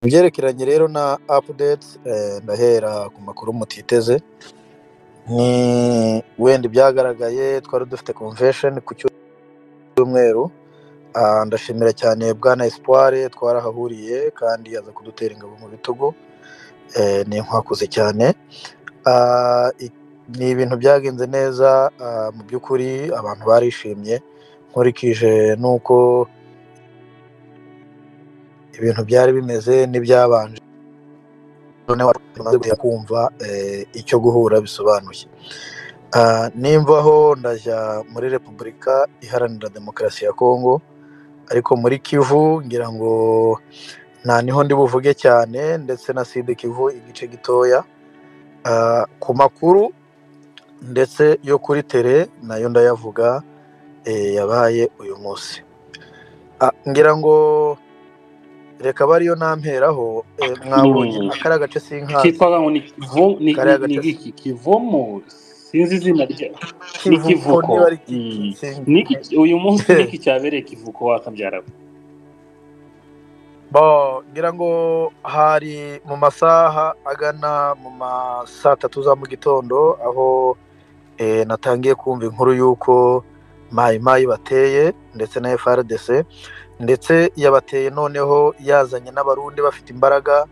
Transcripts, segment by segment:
Mu byerekeranye rero na apudeti ndahera ku makuru mutiteze, ni wenda ibyagaragaye twari dufite komvesheni ku cyumweru, ndashimira cyane bwana Espoire twarahahuriye kandi aza kudutera ingabo mu bitugu, ni inkwakuzi cyane, ni ibintu byagenze neza mu by'ukuri abantu barishimye, nkurikije n'uko ibintu byari bimeze n'ibyabanje kumva icyo guhura bisobanuye. Nimvaho ndajya muri repubulika iharanira demokarasi ya Kongo, ariko muri Kivu ngira ngo nta niho ndi buvuge cyane ndetse na side Kivu igice gitoya, ku makuru ndetse yo kuri tere nayo ndayavuga yabaye uyu munsi. Ngira ngo reka abe ariyo ntamperaho, mwabonye akariya gace sinkazi. kitwaga ngo ni kivo ni Kariya ni- ni gace iki kivomo sinzi izina rya ni kivuko niba kivuko ari Mm. Ni sinzi iki- uyu munsi ni iki cyabereye kivuko wakabyara Bo, ngira ngo hari mu masaha agana mu ma saa tatu za mu gitondo aho eh, natangiye kumva inkuru y'uko mayi mayi bateye ndetse na FRDC ndetse yabateye noneho yazanye n'abarundi bafite imbaraga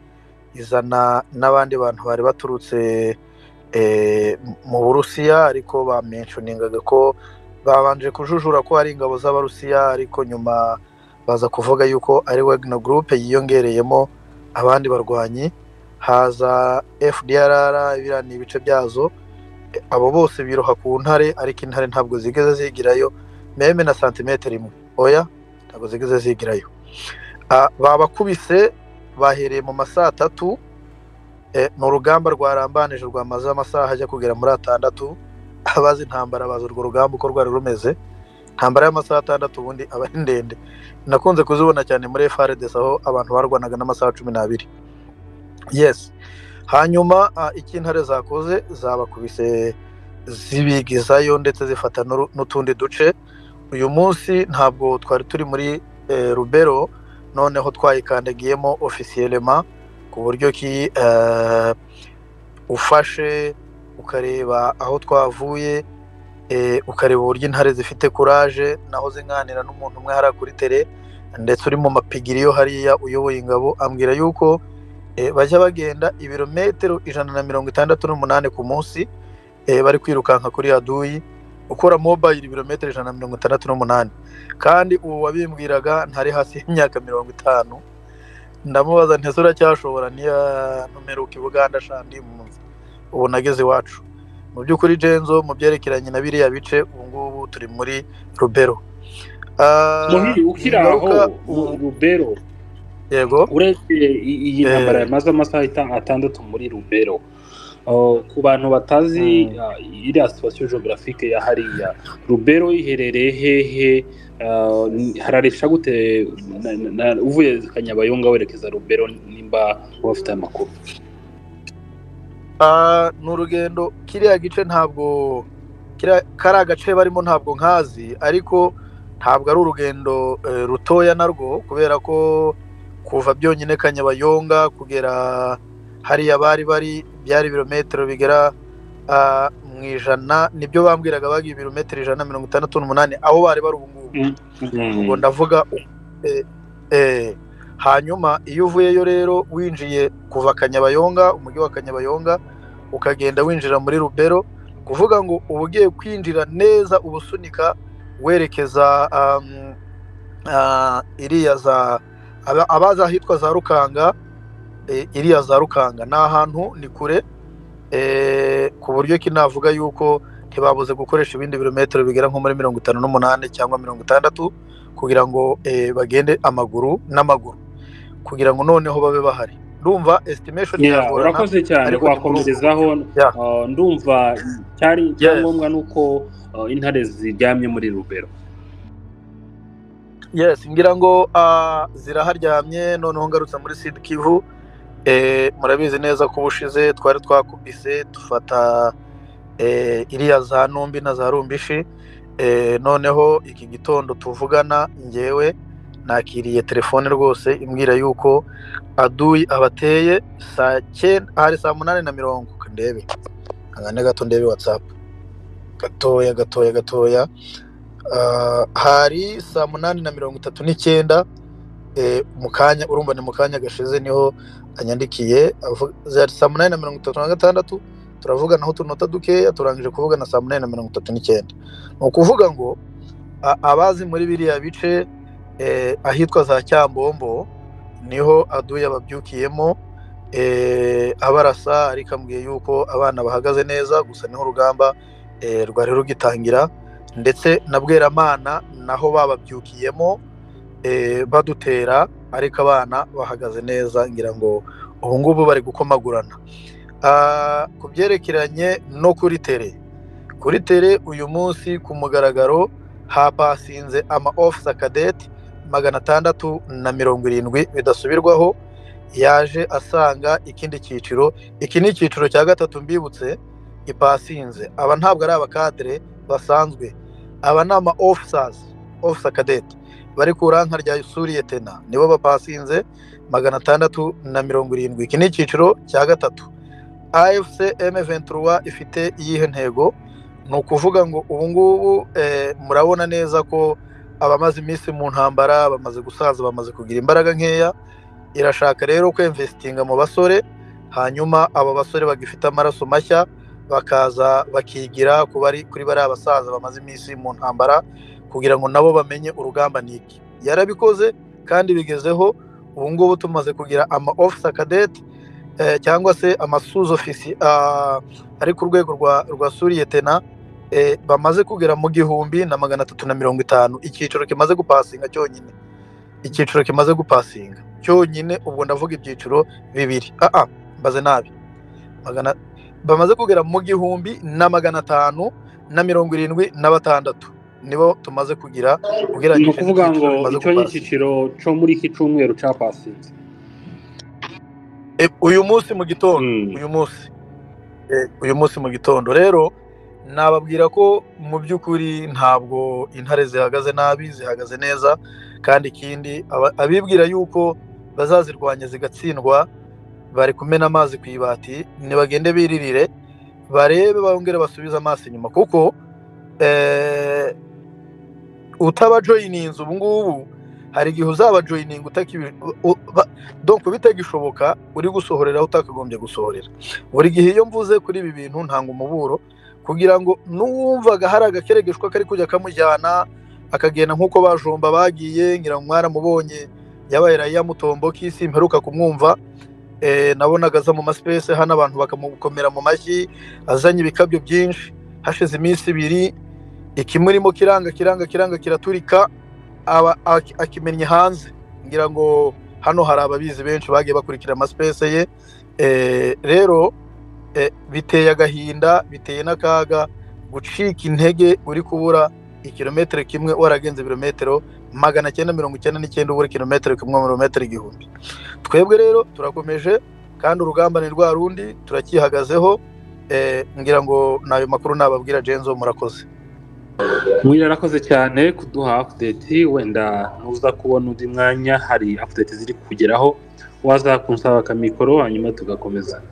izana n'abandi bantu bari baturutse eh, mu Burusiya ariko bamenshoningaga ko babanje kujujura ko hari ingabo z'Abarusiya ariko nyuma baza kuvuga yuko ari Wagner Group yiyongereyemo abandi barwanyi haza FDLR biriya ni ibice byazo abo bose biroha ku ntare ariko intare ntabwo zigeze zigirayo meme na santimetero imwe oya ntabwo zigeze zigirayo Ah, babakubise bahereye mu ma saa tatu eh, ni urugamba rwarambanije rwamaze amasaha ajya kugera muri atandatu abazi intambara bazi urwo rugamba uko rwari rumeze intambara y'amasaha atandatu ubundi aba ari ndende nakunze kuzibona cyane muri FRDC aho abantu barwanaga n'amasaha cumi n'abiri yes hanyuma ah, icyo intare zakoze zabakubise zibigizayo ndetse zifata n'uru- n'utundi duce uyu munsi ntabwo twari turi muri eh, rubero noneho twayikandagiyemo ofisiyelema ku buryo ki eh, ufashe ukareba aho twavuye eh, ukareba uburyo intare zifite kuraje naho zinganira n'umuntu umwe hariya kuri tere ndetse uri mu mapigiriyo hariya uyoboye ingabo ambwira yuko eh, bajya bagenda ibirometero ijana na mirongo itandatu n'umunani ku munsi eh, bari kwirukanka kuri aduyi ukora mobayiro ibirometero ijana na mirongo itandatu n'umunani kandi uwo wabimbwiraga ntari hasi y'imyaka mirongo itanu ndamubaza ntese uracyashobora niya ntumeruka i buganda shandi munsi ubu nageze iwacu mu by'ukuri jenzo mu byerekeranye na biriya bice ubu ngubu turi muri rubero Ah, muhiri ukiri aho ningaruka mu ubu rubero yego uretse i- iyi ntambara eh, yamaze amasaha ita- atandatu muri rubero Uh, ku bantu batazi mm, uh, iriya situwasiyo geografike ya hariya rubero iherereye hehe Uh, ni- hararesha gute na- na- na- uvuye kanyabayonga werekeza rubero nimba wafite amakuru Ah, ni urugendo kiriya gice ntabwo kiriya kariya gace barimo ntabwo nkazi ariko ntabwo ari urugendo eh, rutoya narwo kubera ko kuva byonyine Kanyabayonga kugera hariya bari bari byari ibirometero bigera ah, mu ijana nibyo bambwiraga bagiye ibirometero ijana na mirongo itandatu n'umunani aho bari bari ubu ngubu Mm. ubwo Mm. ndavuga eh, eh, hanyuma iyo uvuyeyo rero winjiye kuva Kanyabayonga umujyi wa Kanyabayonga ukagenda winjira muri rubero kuvuga ngo uba ugiye kwinjira neza ubusunika werekeza um, ah, iriya za aba- abazi ahitwa za Rukanga eh, iriya za Rukanga ni ahantu ni kure eh, ku buryo ki navuga yuko ntibabuze gukoresha ibindi birometero bigera nko muri mirongo itanu n'umunani cyangwa mirongo itandatu kugira ngo eh, bagende amaguru n'amaguru kugira ngo noneho babe bahari ndumva estimation Yeah, iragorana urakoze cyane ariko ni kuri ubu wakomerezaho yeah. uh, ndumva cyari yes. icyangombwa ni uko uh, intare ziryamye muri rubero yes ngira ngo ah, ziraharyamye noneho ngarutse muri sud kivu eh, murabizi neza ko ubushize twari twakubise dufata eh, iriya za numbi na za rumbishi eh, noneho iki gitondo tuvugana ngewe nakiriye telefone rwose imbwira yuko aduyi abateye saa cyenda hari saa munani na mirongo ndebe nkane gato ndebe watsapu gatoya gatoya gatoya Ah, hari saa munani na mirongo itatu n'icyenda eh, mu kanya urumva ni mu kanya gashize niho anyandikiye avuga- zari saa munani na mirongo itatu na gatandatu turavuganaho utunota dukeya turangije kuvugana saa munani na mirongo itatu n'icyenda ni ukuvuga ngo a- abazi muri biriya bice eh, ahitwa za cyambombo niho aduye ababyukiyemo eh, abarasa ariko ambwiye yuko abana bahagaze neza gusa niho urugamba eh, rwari rugitangira ndetse na bweramana naho bababyukiyemo eh, badutera ariko abana bahagaze neza ngira ngo ubu ngubu bari gukomagurana Ah, ku byerekeranye no kuri tere kuri tere uyu munsi ku mugaragaro hapasinze ama ofisa kadeti magana atandatu na mirongo irindwi bidasubirwaho yaje asanga ikindi cyiciro iki ni icyiciro cya gatatu mbibutse ipasinze aba ntabwo ari abakadere basanzwe aba ni ama ofisazi ofisa kadeti bari ku ranka rya suriyetena nibo bapasinze magana atandatu na mirongo irindwi iki ni icyiciro cya gatatu afc m23 ifite iyihe ntego ni ukuvuga ngo ubu ngubu eh, murabona neza ko abamaze iminsi mu ntambara bamaze gusaza bamaze kugira imbaraga nkeya irashaka rero kwemvesitinga mu basore hanyuma abo basore bagifite amaraso mashya bakaza bakigira ku bari kuri bariya basaza bamaze iminsi mu ntambara kugira ngo nabo bamenye urugamba ni iki yarabikoze kandi bigezeho ubu ngubu tumaze kugira ama ofisa kadeti eh, cyangwa se amasuza ofisi ah, ari ku rwego rwa rwa suriyetena eh, bamaze kugera mu gihumbi na magana atatu na mirongo itanu icyiciro kimaze gupasinga cyonyine icyiciro kimaze gupasinga cyonyine ubwo ndavuga ibyiciro bibiri ah ah mbaze nabi magana bamaze kugera mu gihumbi na magana atanu na mirongo irindwi na batandatu nibo tumaze kugira ni ugereranyije ukuvuga ngo n'icyiciro bimaze icyo ni gupasinga. icyiciro cyo muri iki cyumweru cyapasinze E, uyu munsi mu gitondo Mm. uyu munsi Eh, uyu munsi mu gitondo rero nababwira ko mu by'ukuri ntabwo intare zihagaze nabi zihagaze neza kandi ikindi aba- abibwira yuko bazazirwanya zigatsindwa bari kumena amazi ku ibati ntibagende biririre barebe bongere basubize amaso inyuma kuko eh, utabajoyininze ubu ngubu hari igihe uzabajoyininga utakibi u- ba- donc bitagishoboka uri gusohorera aho utakagombye gusohorera buri gihe iyo mvuze kuri ibi bintu ntanga umuburo kugira ngo n'uwumvaga hari agakeregeshwa kari kujya kamujyana akagenda nk'uko bajomba bagiye ngira ngo mwaramubonye yabaye raya mutombo k'isi mperuka kumwumva eh, nabonaga aza mu masipesi hano abantu bakamukomera mu mashyi azanye ibikabyo byinshi hashize iminsi ibiri ikimurimo kiranga kiranga kiranga kiraturika aba ak- akimenye hanze ngira ngo hano hari ababizi benshi bagiye bakurikira amasipese ye Eh, rero eh, biteye agahinda biteye n'akaga gucika intege uri kubura ikilometero kimwe waragenze ibirometero magana cyenda mirongo icyenda n'icyenda ubura ikilometero kimwe mirometero igihumbi twebwe rero turakomeje kandi urugamba ni rwa rundi turakihagazeho Eh, ngira ngo ni ayo makuru nababwira jenzo murakoze mwira arakoze cyane kuduha apudeti wenda nuza kubona undi mwanya hari apudeti ziri kugeraho waza kunsaba akamikoro hanyuma tugakomeza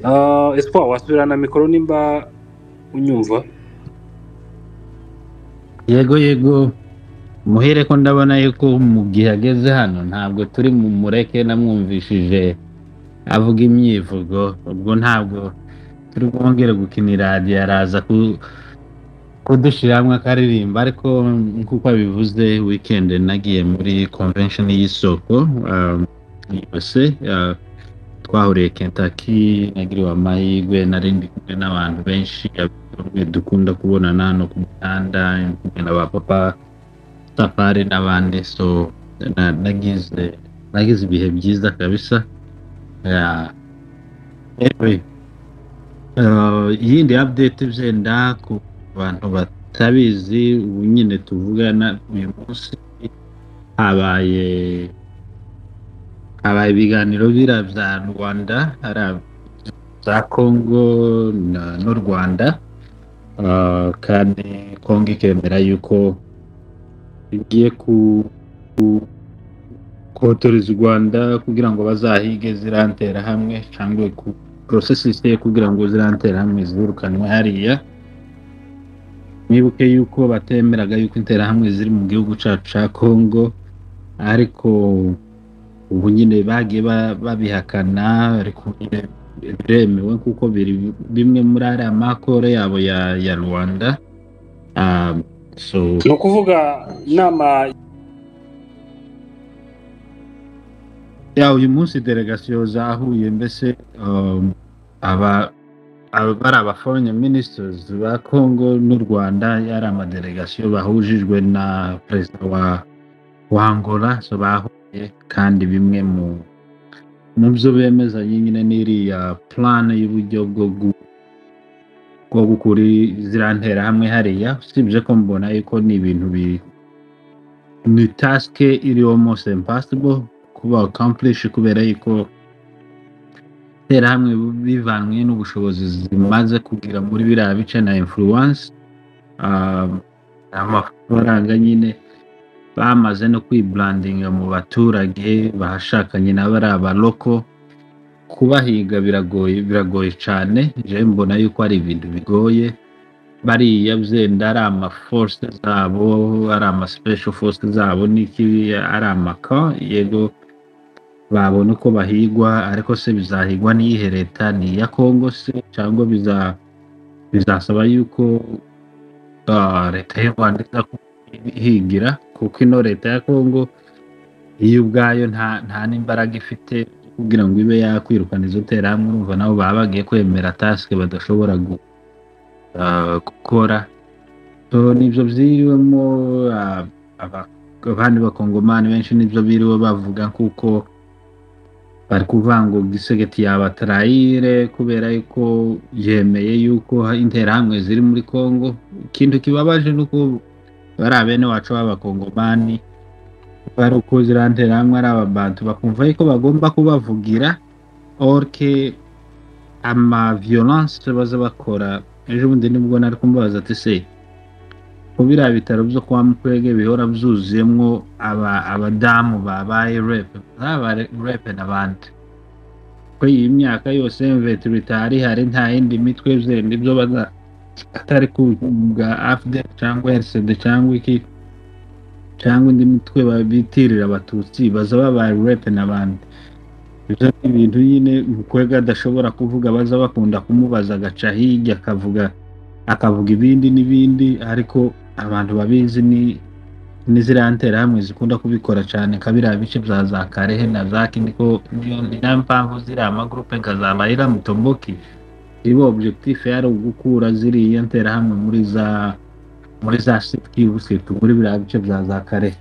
Ah, espoir wasubirana mikoro nimba unyumva yego yego muhere ko ndabona yuko mu gihe ageze hano ntabwo turi mu mureke namwumvishije avuga imyivugo ubwo ntabwo turi bwongere gukina iradiyo araza ku- kudushyiramo akaririmba ariko nk'uko abivuze wikendi nagiye muri convention y'isoko um, yose uh, twahuriye Kentucky nagiriwe amahirwe nari ndi kumwe n'abantu benshi bamwe dukunda kubonana hano ku mihanda kumwe na ba papa safari n'abandi so na- nagize nagize ibihe byiza kabisa Yeah. Anyway, uh, yindi update byenda ku bantu batabizi ubu nyine tuvugana uyu munsi habaye habaye ibiganiro bira bya rwanda hari ab- za congo na- n'u rwanda Uh, kandi congo ikemera yuko igiye ku kotoreza u rwanda kugira ngo bazahige zirantera hamwe cyangwa ku porosesi ziteye kugira ngo zirantera hamwe zirukanwe hariya mwibuke yuko batemeraga yuko interahamwe ziri mu gihugu cyacu cya kongo ariko ubu nyine bagiye ba- babihakana ariko nyine biremewe kuko biri bimwe muri ariya makoro yabo ya ya rwanda Ah, so ni ukuvuga inama ya uyu munsi delegasiyo zahuye mbese um, aba aba- bari aba foreign ministers ba congo n'u rwanda yari amadelegasiyo bahujijwe na perezida wa wa angola so bahuye kandi bimwe mu mu byo bemeza nyine n'iriya plan y'uburyo bwo gu, bwo gukura i- ziriya nterahamwe hariya usibye ko mbona yuko ni ibintu bi ni tasike iri almost impossible kuba accomplish kubera yuko interahamwe bivanywe n'ubushobozi zimaze kugira muri biriya bice na influence um, amafaranga nyine bamaze no kwiburandinga mu baturage bahashakanye na bariya baroko kubahiga biragoye biragoye cyane jewe mbona yuko ari ibintu bigoye bariya byenda ari amaforce zabo ari ama special force zabo n'iki ari amaka yego babona uko bahigwa ariko se bizahigwa n'iyihe leta ni iya kongo se cyangwa biza bizasaba yuko ah, leta y'u rwanda iza kuhigira kuko ino leta ya kongo iyo ubwayo nta nta n'imbaraga ifite kugira ngo ibe yakwirukana izo nterahamwe urumva nabo baba bagiye kwemera tasike badashobora gu ah, gukora so nibyo byiriwemo ah, aba- abandi bakongomani benshi nibyo biriwe bavuga kuko bari kuvuga ngo gisegeti yabatarayire kubera yuko yemeye yuko interahamwe ziri muri kongo ikintu kibabaje ni uko bariya bene wacu b'abakongomani bari uko ziriya nterahamwe ari abantu bakumva yuko bagomba kubavugira orke ama violence baza bakora ejo bundi nibwo nari kumubaza ati se ko biriya bitaro byo kwa mukwege bihora byuzuyemo aba- abadamu babaye repe ntaba repe n'abandi ko iyi myaka yose veterinite hari hari nta yindi mitwe zindi byo baza atari ku bwa afuderi cyangwa erisede cyangwa iki cyangwa indi mitwe bitirira abatutsi baza babaye repe n'abandi ibyo ni ibintu nyine mukwega adashobora kuvuga baza bakunda kumubaza agaca hirya akavuga akavuga ibindi n'ibindi ariko abantu babizi ni n'iziriya nterahamwe zikunda kubikora cyane nka biriya bice bya za karehe na za kindi ko niyo ni nayo mpamvu ziriya amagurupe nka za mayira mutomboki iba objekitifu yari ugukura ziriya nterahamwe muri za muri za sitikivu situ muri biriya bice bya za karehe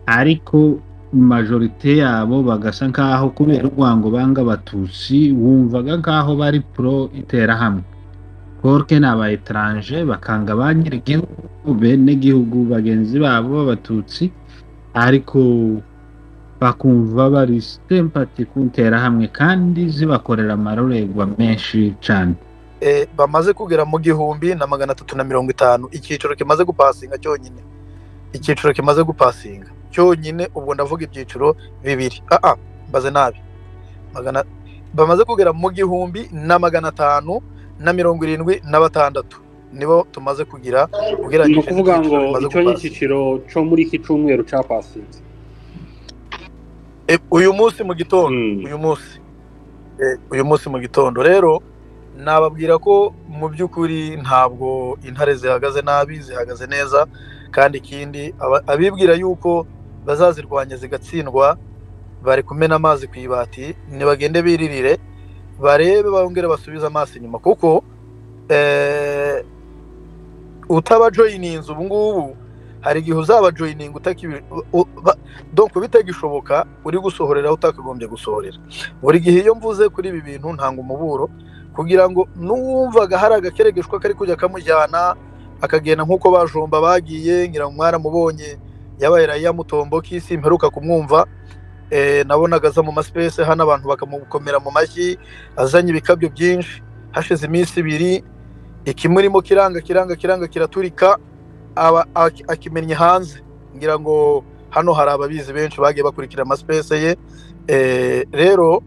ariko majorite yabo bagasa nkaho kubera urwango banga abatutsi wumvaga nkaho bari pro interahamwe porke ni aba etaranje bakanga ba nyir'igihugu bene gihugu bagenzi babo b'abatutsi ariko bakumva bari sitempati ku nterahamwe kandi zibakorera amarorerwa menshi cyane Eh, bamaze kugera mu gihumbi na magana atatu na mirongo itanu icyiciro kimaze gupasinga cyonyine icyiciro kimaze gupasinga cyonyine ubwo ndavuga ibyiciro bibiri aa mbaze nabi magana bamaze kugera mu gihumbi na magana atanu na mirongo irindwi na batandatu nibo tumaze kugira ni ugereranyije ukuvuga ngo n'icyiciro bimaze icyo ni gupasinga. icyiciro cyo muri iki cyumweru cyapasinze Eh, uyu munsi mu gitondo Mm. uyu munsi Eh, uyu munsi mu gitondo rero nababwira ko mu by'ukuri ntabwo intare zihagaze nabi zihagaze neza kandi ikindi aba- abibwira yuko bazazirwanya zigatsindwa bari kumena amazi ku ibati nibagende biririre barebe bongere basubize amaso inyuma kuko eh, utabajoyininze ubu ngubu hari igihe uzabajoyininga donko bitagishoboka uri gusohorera aho utakagombye gusohorera buri gihe iyo mvuze kuri ibi bintu ntanga umuburo kugira ngo n'uwumvaga hari agakeregeshwa kari kujya kamujyana akagenda nk'uko bajomba bagiye ngira ngo mwaramubonye yabaye raya mutomboki simperuka kumwumva Eh, nabonaga aza mu masipesi hano abantu bakamukomera mu mashyi azanye ibikabyo byinshi hashize iminsi ibiri ikimurimo kiranga kiranga kiranga kiraturika aba ak- akimennye hanze ngira ngo hano hari ababizi benshi bagiye bakurikira amasipese ye Eh, rero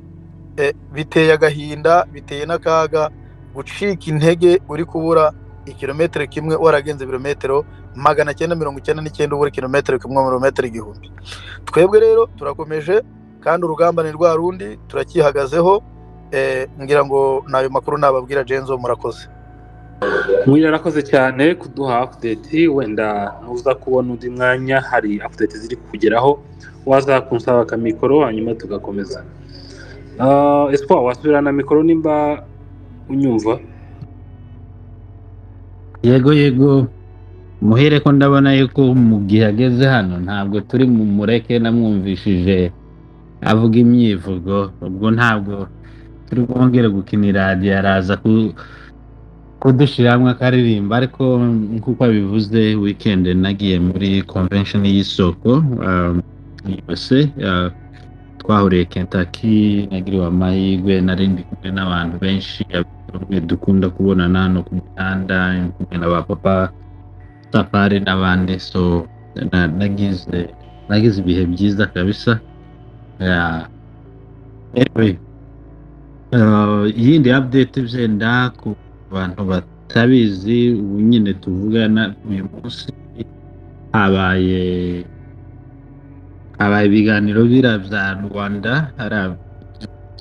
eh, biteye agahinda biteye n'akaga gucika intege uri kubura ikilometero kimwe waragenze ibirometero magana cyenda mirongo icyenda n'icyenda ubura ikilometero kimwe mirometero igihumbi twebwe rero turakomeje kandi urugamba ni rwa rundi turakihagazeho eh, ngira ngo n'ayo makuru nababwira jenzo murakoze mwiriwe arakoze cyane kuduha apudeti wenda nuza kubona undi mwanya hari apudeti ziri kukugeraho waza kunsaba akamikoro hanyuma tugakomeza Ah, espoir wasubirana mikoro nimba unyumva yego yego muhere ko ndabona yuko mu gihe ageze hano ntabwo turi mu mureke namwumvishije avuga imyivugo ubwo ntabwo turi bwongere gukinira radiyo araza ku- kudushyiramo akaririmba ariko nk'uko abivuze wikendi nagiye muri konvensheni y'isoko yose twahuriye Kentucky nagiriwe amahirwe narindi kumwe n'abantu benshi bamwe dukunda kubonana hano ku mihanda kumwe na ba papa safari n'abandi so na- nagize nagize ibihe byiza kabisa Yeah. Anyway, uh, yindi update byenda ku bantu batabizi ubu nyine tuvugana uyu munsi habaye habaye ibiganiro biriya bya rwanda hari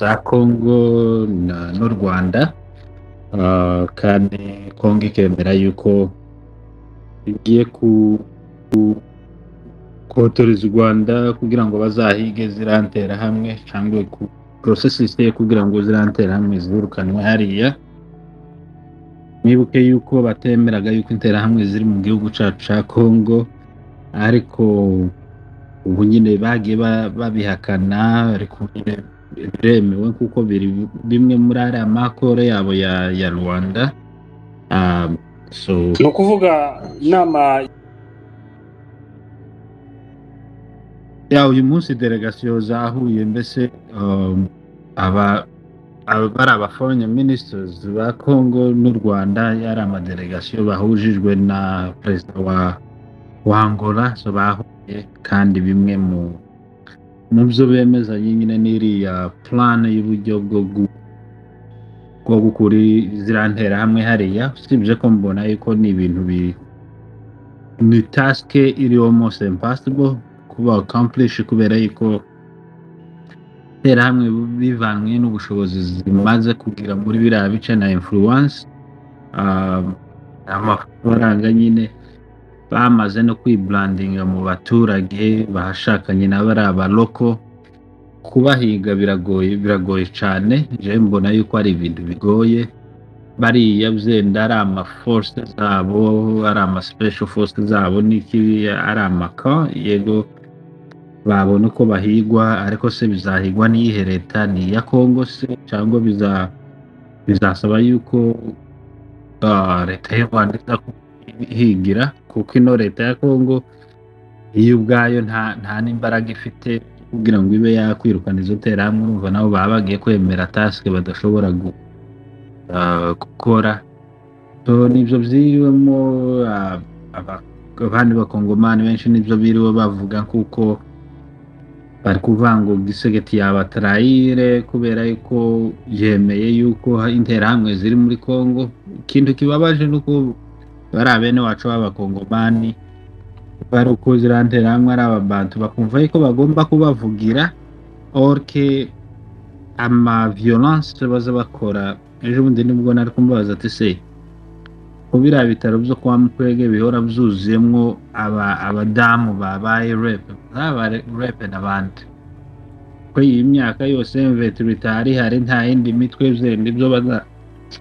za kongo na- n'u rwanda Uh, kandi kongo ikemera yuko igiye ku ku- kotoreza u rwanda kugira ngo bazahige zirantera hamwe cyangwa ku porosesi ziteye kugira ngo zirantera hamwe zirukanwe hariya mwibuke yuko batemeraga yuko interahamwe ziri mu gihugu cyacu cya kongo ariko ubu nyine bagiye ba- babihakana ariko nyine biremewe kuko biri bimwe muri ariya makoro yabo ya ya rwanda Ah, so ni ukuvuga inama ya uyu munsi delegasiyo zahuye mbese um, aba aba- bari aba foreign ministers ba congo n'u rwanda yari amadelegasiyo bahujijwe na perezida wa wa angola so bahuye kandi bimwe mu mu byo bemezanye nyine n'iriya plan y'uburyo bwo gu, bwo gukura i- ziriya nterahamwe hariya usibye ko mbona yuko ni ibintu bi ni tasike iri almost impossible kuba accomplished kubera yuko interahamwe bivanywe n'ubushobozi zimaze kugira muri biriya bice na influence um, amafaranga nyine bamaze no kwiburandinga mu baturage bashakanye na bariya baroko kubahiga biragoye biragoye cyane jewe mbona yuko ari ibintu bigoye bariya byenda ari amaforce zabo ari amaspecial force zabo n'iki ari amaka yego babona uko bahigwa ariko se bizahigwa n'iyihe leta ni iya kongo se cyangwa biza bizasaba yuko ah, leta y'u rwanda iza kuhigira kuko ino leta ya kongo iyo ubwayo nta nta n'imbaraga ifite kugira ngo ibe yakwirukana izo nterahamwe urumva nabo baba bagiye kwemera tasike badashobora gu, ah, gukora so nibyo byiriwemo ah, aba- abandi bakongomani benshi nibyo biriwe bavuga kuko bari kuvuga ngo gisegeti yabatarayire kubera yuko yemeye yuko interahamwe ziri muri kongo ikintu kibabaje ni uko bariya bene wacu b'abakongomani bari uko ziriya nterahamwe ari abantu bakumva yuko bagomba kubavugira orke ama violence baza bakora ejo bundi nibwo nari kumbabaza ati se ko biriya bitaro byo kwa mukwege bihora byuzuyemo aba- abadamu babaye repe zaba repe n'abandi ko iyi myaka yose veterinari hari nta yindi mitwe zindi byo baza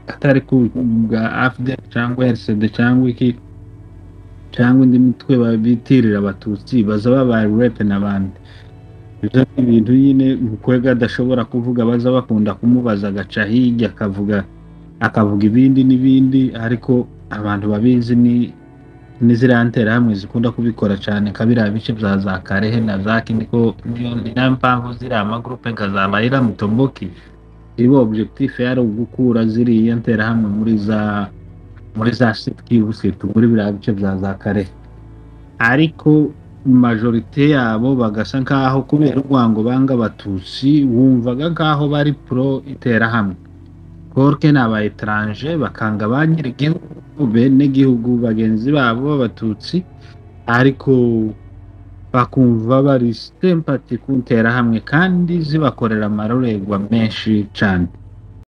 atari ku bwa afd cyangwa rcd cyangwa iki cyangwa indi mitwe babitirira abatutsi baza babaye repe n'abandi ibyo ni ibintu nyine mukwega adashobora kuvuga baza bakunda kumubaza agaca hirya akavuga akavuga ibindi n'ibindi ariko abantu babizi ni n'iziriya nterahamwe zikunda kubikora cyane nka biriya bice bya za karehe na za kiniko niyo ni nayo mpamvu ziriya amagurupe nka za mayira mutomboki iba objekitifu yari ugukura ziriya nterahamwe muri za muri za sitikibu situ muri biriya bice bya za karehe ariko majorite yabo bagasa nk'aho kubera urwango banga abatutsi wumvaga nk'aho bari pro interahamwe korke ni aba etaranje bakanga ba nyir'igihugu bene gihugu bagenzi babo b'abatutsi ariko bakumva bari sitempati ku nterahamwe kandi zibakorera amarorerwa menshi cyane